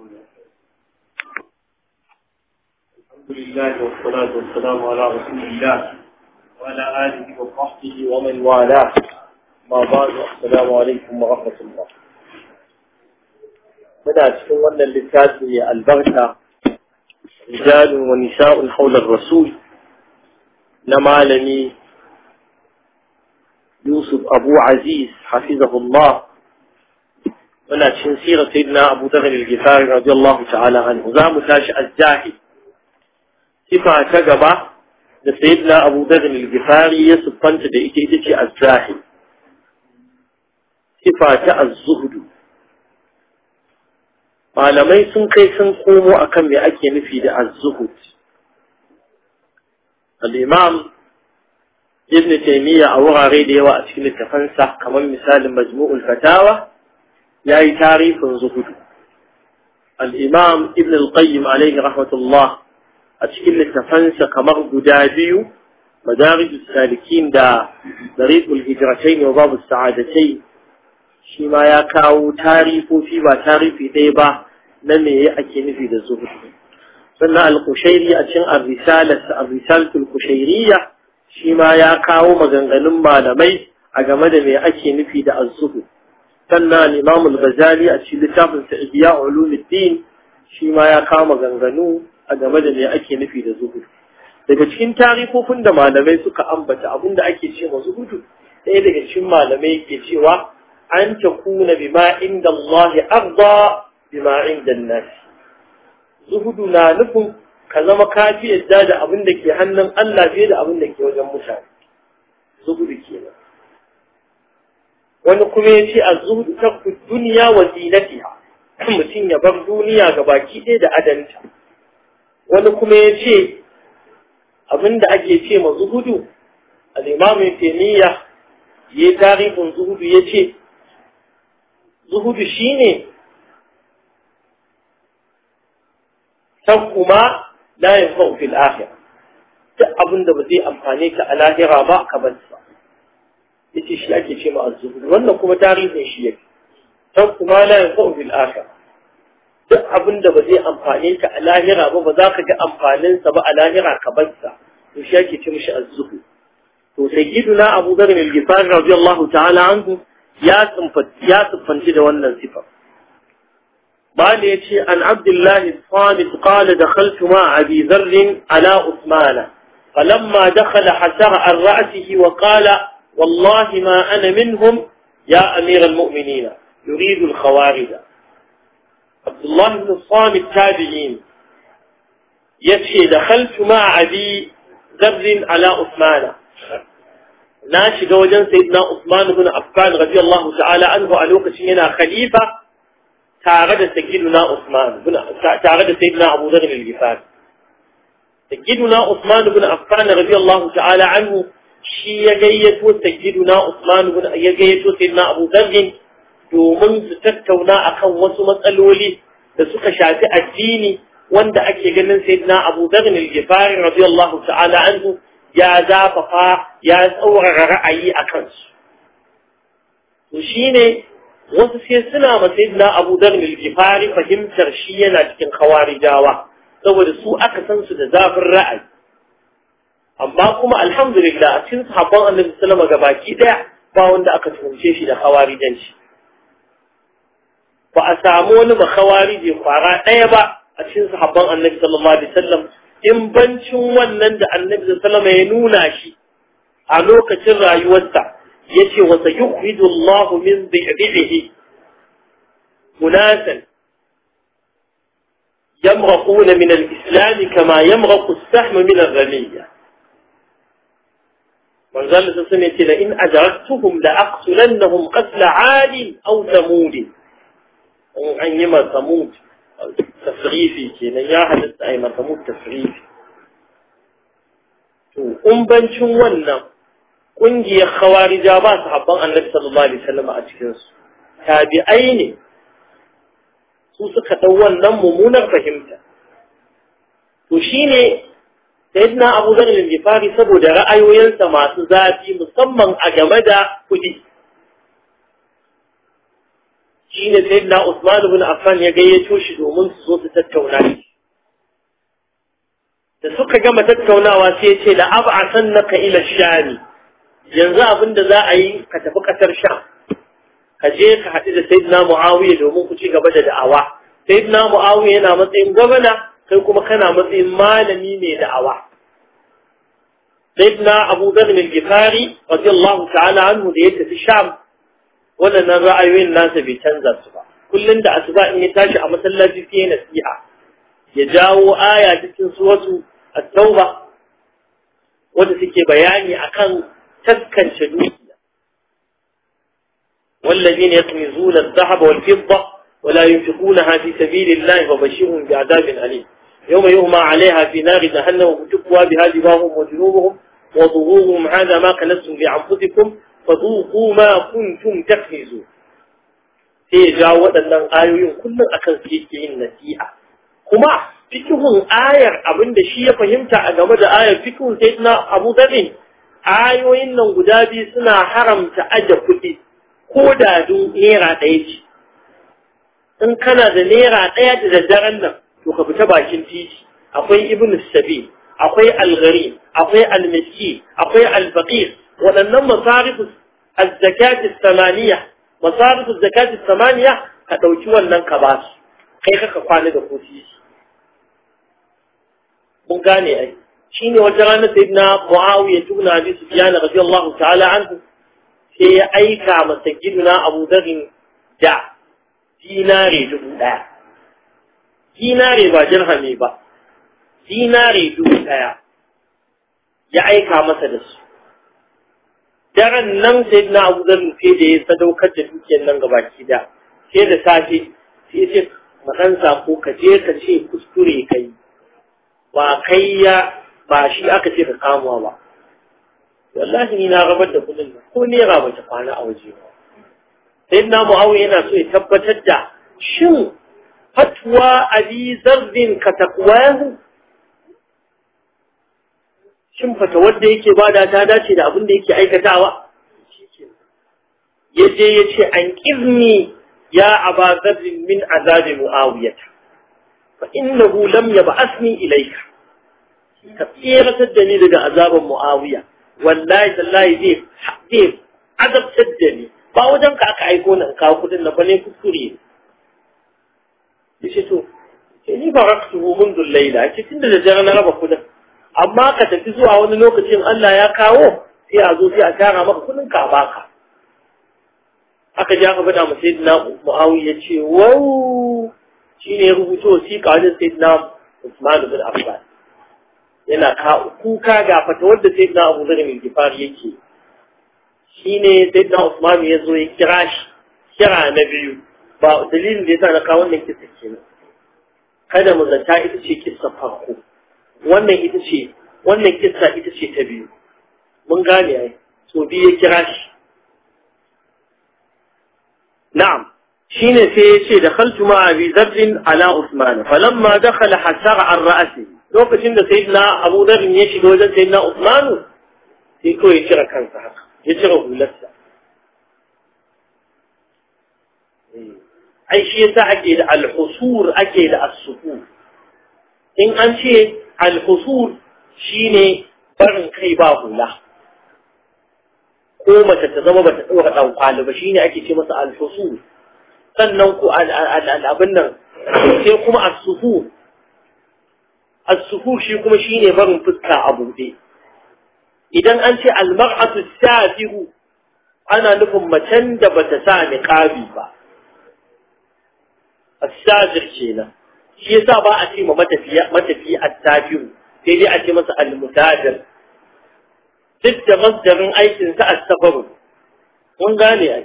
الحمد لله والصلاة والسلام على رسول الله وعلى آله وصحبه ومن والاه ما بعد السلام عليكم ورحمة الله muna cikin wannan littafi mai albarka rijalun wa nisa'un haular rasul na malami Yusuf Abu Aziz hafizahullah muna cikin sirar sayyidina Abu Dharr al-Ghifari radiyallahu ta'ala anhu za mu tashi az-zahid sifa ta gaba da sayyidina Abu Dharr al-Ghifari ya siffanta da ita ita ce az-zahid sifa ta az-zuhd malamai sun kai sun komo akan me ake nufi da az-zuhud al-imam ibn taymiya a wurare da yawa a cikin littafansa kamar misalin majmu'ul fatawa yayi tarifin zuhudu al-imam ibn al-qayyim alayhi rahmatullah a cikin littafansa kamar guda biyu madarij salikin da dariqul hijratain wa babu sa'adatain shi ma ya kawo tarifofi ba tarifi ɗaya ba na me ake nufi da zuhudu sannan al-kushairi a cikin ar-risalatul kushairiyya shi ma ya kawo maganganun malamai a game da me ake nufi da az-zuhud sannan al-imam al-ghazali a cikin littafin sa ihya ulumuddin shi ma ya kawo maganganu a game da me ake nufi da zuhud daga cikin tarifofin da malamai suka ambata abinda ake ce ma zuhudu ɗaya daga cikin malamai ke cewa an takuna bima inda Allah arda bima inda nas zuhudu na nufin ka zama kafi yadda da abin da ke hannun Allah fiye da abin da ke wajen mutane zuhudu kenan wani kuma ya ce a zuhudu ta duniya wa zinatiha mutum ya bar duniya ga baki ɗaya da adanta wani kuma ya ce abin da ake ce ma zuhudu al'imamin taimiyya ya yi tarihin zuhudu ya ce zuhudu shine kuma la yanfa'u fil akhirah duk abin da ba zai amfane ka a lahira ba ka bar sa yace shi ake ce ma az-zuhud wannan kuma tarihin shi yake san kuma la yanfa'u fil akhirah duk abin da ba zai amfane ka a lahira ba ba za ka ga amfanin sa ba a lahira ka bar sa to shi ake ce mishi az-zuhud to sayyiduna Abu Dharr al-Ghifari radiyallahu ta'ala anhu ya tsimfanci ya tsimfanci da wannan sifar قال يتي عن عبد الله الصامت قال دخلت مع أبي ذر على عثمان فلما دخل حسر عن رأسه وقال والله ما أنا منهم يا أمير المؤمنين يريد الخوارج عبد الله بن الصامت تابعين يتي دخلت مع أبي ذر على عثمان ناشي وجن سيدنا عثمان بن عفان رضي الله تعالى عنه ألوك شينا خليفة tare da sayyiduna Usman tare da sayyiduna Abu Dharr al-Ghifari sayyiduna Usman ibn Affan radiyallahu ta'ala anhu shi ya gayyato sayyiduna Usman ibn ya gayyato sayyiduna Abu Dharr domin su tattauna akan wasu matsaloli da suka shafi addini wanda ake ganin sayyiduna Abu Dharr al-Ghifari radiyallahu ta'ala anhu ya zafafa ya tsaurara ra'ayi akan su to shine wasu sai suna masai na abu dar milgifari fahimtar shi yana cikin kawarijawa saboda su aka san su da zafin ra'ayi amma kuma alhamdulillah a cikin sahabban annabi sallama ga baki daya ba wanda aka tuhumce shi da kawarijanci ba a samu wani ba kawarije kwara daya ba a cikin sahabban annabi sallallahu alaihi wasallam in bancin wannan da annabi sallama ya nuna shi a lokacin rayuwarsa yace wa sayukhridu Allah min dhi'bihi unasan يمرقون من الإسلام كما يمرق السهم من الرمية من قال سسمية لئن أدركتهم لأقتلنهم قتل عاد أو ثمود أن يما ثمود تفريفي كينا يا حدث أي ما ثمود تفريفي أم بنشون ونم ƙungiyar khawarija ba su habban annabi sallallahu alaihi wasallam a cikin su tabi'ai ne su suka dau wannan mummunar fahimta to shine sayyidina Abu Dharr al-Ghifari saboda ra'ayoyinsa masu zafi musamman a game da kudi shine sayyidina Usman ibn Affan ya gayyato shi domin su zo su tattauna shi da suka gama tattaunawa sai ya ce la ab'asannaka ila shami yanzu abinda za a yi ka tafi kasar sham ka je ka haɗu da sayyidina Muawiya domin ku ci gaba da da'awa sayyidina Muawiya yana matsayin gwamna kai kuma kana matsayin malami mai da'awa sayyidina Abu Dharr al-Ghifari radiyallahu ta'ala anhu da ya tafi sham waɗannan ra'ayoyin nasa bai canza su ba kullum da asuba in ya tashi a masallaci sai ya nasiha ya jawo aya cikin suratu at-tauba wanda suke bayani akan taskance dukiya والذين يكنزون الذهب والفضة ولا ينفقونها في سبيل الله فبشرهم بعذاب أليم يوم يهمى عليها في نار جهنم وتكوى بها جباههم وجنوبهم وظهورهم هذا ما كنزتم لأنفسكم فذوقوا ما كنتم تكنزون sai ya jawo waɗannan ayoyin kullum akan su yake yin nasiha kuma fikihun ayar abinda shi ya fahimta a game da ayar fikihun sai na Abu Dharr ayoyin nan guda biyu suna haramta aje kuɗi ko da dun naira ɗaya ce in kana da naira ɗaya da daddaren nan to ka fita bakin titi akwai ibn sabi akwai algari akwai almiski akwai albaqir waɗannan masarifu az-zakati samaniya masarifu zakati samaniya ka ɗauki wannan ka ba su kai kaka kwana da kofi mun gane ai shine wata rana sayyidina muawiya ibn abi sufyan radiyallahu ta'ala anhu sai ya aika masa giduna abu dharin da dinare dubu ɗaya dinare ba dirhami ba dinare dubu ɗaya ya aika masa da su daren nan sai na abu zan sai da ya sadaukar da dukiyar nan gabaki da sai da safe sai ya ce makan sako ka je ka ce kuskure kai ba kai ya ba shi aka ce ka kamuwa ba wallahi ni na rabar da kudin nan ko naira ba ta kwana a waje ba sai na mu'awiya yana so ya tabbatar da shin fatwa abi zarbin ka takwahu shin fata wadda yake bada ta dace da abin da yake aikatawa ya je ya ce an ƙirni ya aba zarrin min azabi mu'awiyata fa innahu lam yab'athni ilayka ka tseratar da ni daga azaban mu'awiya wallahi tallahi zai zai azabtar da ni ba wajen ka aka aiko na kawo kudin na ba ne kuskure yace to sai ni baraktuhu منذ الليلة ce tunda da dare na raba kudin amma ka tafi zuwa wani lokacin Allah ya kawo sai a zo sai a tara maka kudin ka baka aka ji aka faɗa masa sayyidina Muawiya ce wau shine ya rubuto wasiƙa wajen sayyidina Usman bin Affan yana ka kuka ga fata wanda sayyidina Abu Dharr bin Gifar yake shine sayyidina Usman ya zo ya kira shi kira na biyu ba dalilin da yasa na kawo wannan kisa kenan kada mu zata ita ce kissa farko wannan ita ce wannan kissa ita ce ta biyu mun gane ai so biyu ya kira shi na'am shine sai ya ce dakhaltu ma abi dharr ala usman falamma dakhala hasara an ra'si lokacin da sayyidina abu dharr ya shiga wajen sayyidina usman sai kawai ya cire kansa haka ya cire hularsa ai shi yasa ake da al-husur ake da as-sufur in an ce al-husur shine barin kai ba hula ko mace ta zama bata ɗaura ɗan kwali ba shine ake ce masa al-husur sannan ku abin nan sai kuma as-sufur as-sufur shi kuma shine barin fuska a buɗe idan an ce al-mar'atu safiru ana nufin macen da bata sa niqabi ba الساجر kenan shi yasa ba a ce ma matafiya matafi at-tajiru sai dai a ce masa al-mutajir duk da masdarin aikin sa as-safar mun gane ai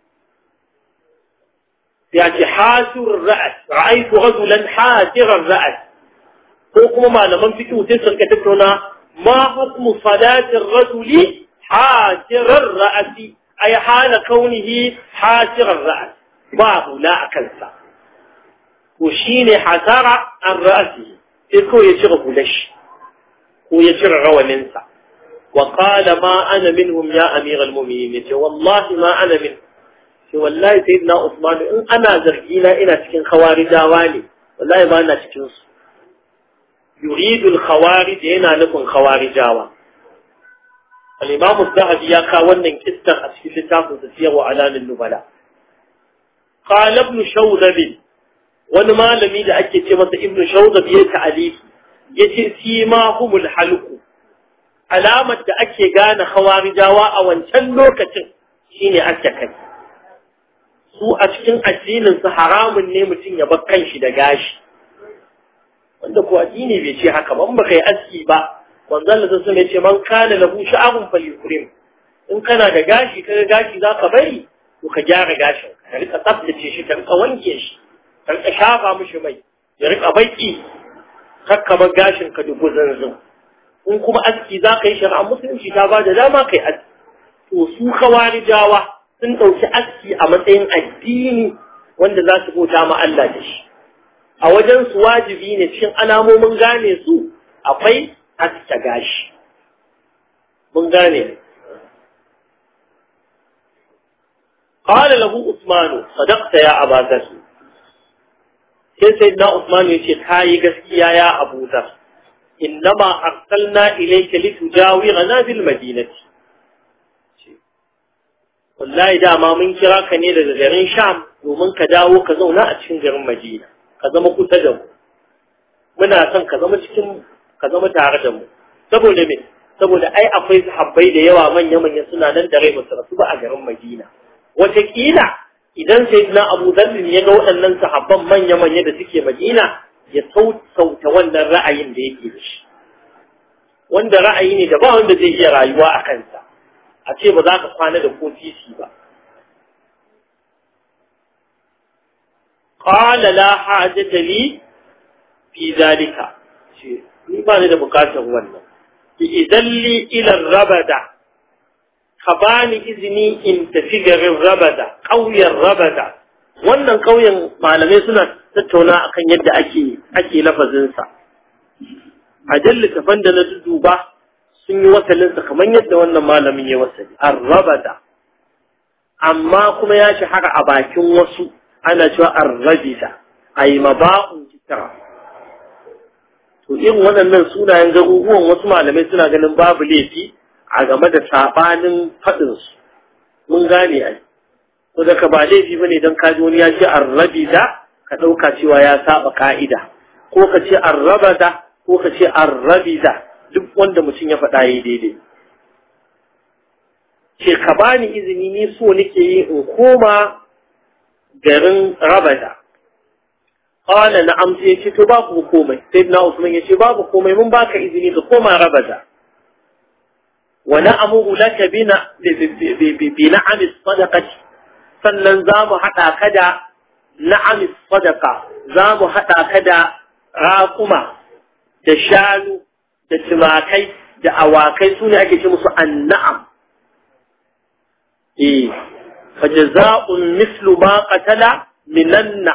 ya ce hasir ra'as ra'aytu rajulan hasir ra'as ko kuma malaman fiqh sai sun ka tattauna ma hukmu salati ar-rajuli hasir ar-ra'si ay hala kaunihi hasir ar-ra's ba hula akan sa ko shi ne hasara an ra'asi sai kawai ya cire hulashi ko ya cire rawaninsa wa qala ma ana minhum ya amiral mu'minin yace wallahi ma ana min ce wallahi sayyidina Usman in ana zargi na ina cikin khawarijawa ne wallahi ba na cikin su yuridu al-khawarij yana nufin khawarijawa al-imam az-zahabi ya ka wannan kissan a cikin littafin sa siyar wa alamin nubala qala ibn shawdab wani malami da ake ce masa ibn shawdab ya ta'alifi yace simahumul halqu alamar da ake gane khawarijawa a wancan lokacin shine ake kai su a cikin addinin su haramun ne mutum ya bar kanshi da gashi wanda ko addini bai ce haka ba in baka yi aski ba manzon Allah sun ce man kana lahu sha'abun falyukrim in kana da gashi kaga gashi zaka bari to ka gyara gashin ka rika tsaftace shi ka rika wanke shi ka rika shafa mishi mai ya rika baki kakka gashin ka dubu zanzan in kuma aski za ka yi shari'a musulunci ta ba da dama kai aski to su kawarijawa sun ɗauki aski a matsayin addini wanda za su bauta ma Allah da shi a wajen su wajibi ne cikin alamomin gane su akwai aska gashi mun gane قال له عثمان صدقت يا أبا ذر sai sai na Usman ya ce ka yi gaskiya ya Abu Dhar innama arsalna ilayka litujawirana bil madinati wallahi dama mun kira ka ne daga garin Sham domin ka dawo ka zauna a cikin garin Madina ka zama kusa da mu muna son ka zama cikin ka zama tare da mu saboda me saboda ai akwai sahabbai da yawa manya manya suna nan da rai basu rasu ba a garin Madina wataƙila idan sai na abu zallin ya ga waɗannan sahabban manya-manya da suke madina ya sauta wannan ra'ayin da yake da shi wanda ra'ayi ne da ba wanda zai iya rayuwa a kansa a ce ba za ka kwana da ko titi ba qala la hajata li fi zalika ce ni ba ni da bukatar wannan idan li ila rabada ka bani izini in tafi garin rabada ƙauyen rabada wannan ƙauyen malamai suna tattauna akan yadda ake ake lafazinsa a littafan da na duba sun yi wasalinsa kamar yadda wannan malamin ya wasali arrabada amma kuma ya shahara a bakin wasu ana cewa arrabida a yi maba'un kitara to irin waɗannan sunayen garuruwan wasu malamai suna ganin babu laifi a game da sabanin faɗinsu mun gane ai to daga ba laifi bane don kaji wani ya ce arrabida ka ɗauka cewa ya saba ka'ida ko ka ce arrabada ko ka ce arrabida duk wanda mutum ya faɗa yi daidai ce ka bani izini ni so nake yi in koma garin rabada qala na'am sai yace to babu komai sayyidina usman yace babu komai mun baka izini ka koma rabada ونأمر لك بنا بنعم الصدقة sannan za mu haɗa ka da na'amis sadaka za mu haɗa ka da raƙuma da shanu da tumakai da awakai su ne ake ce musu anna'am eh fa jaza'un mislu ma qatala minan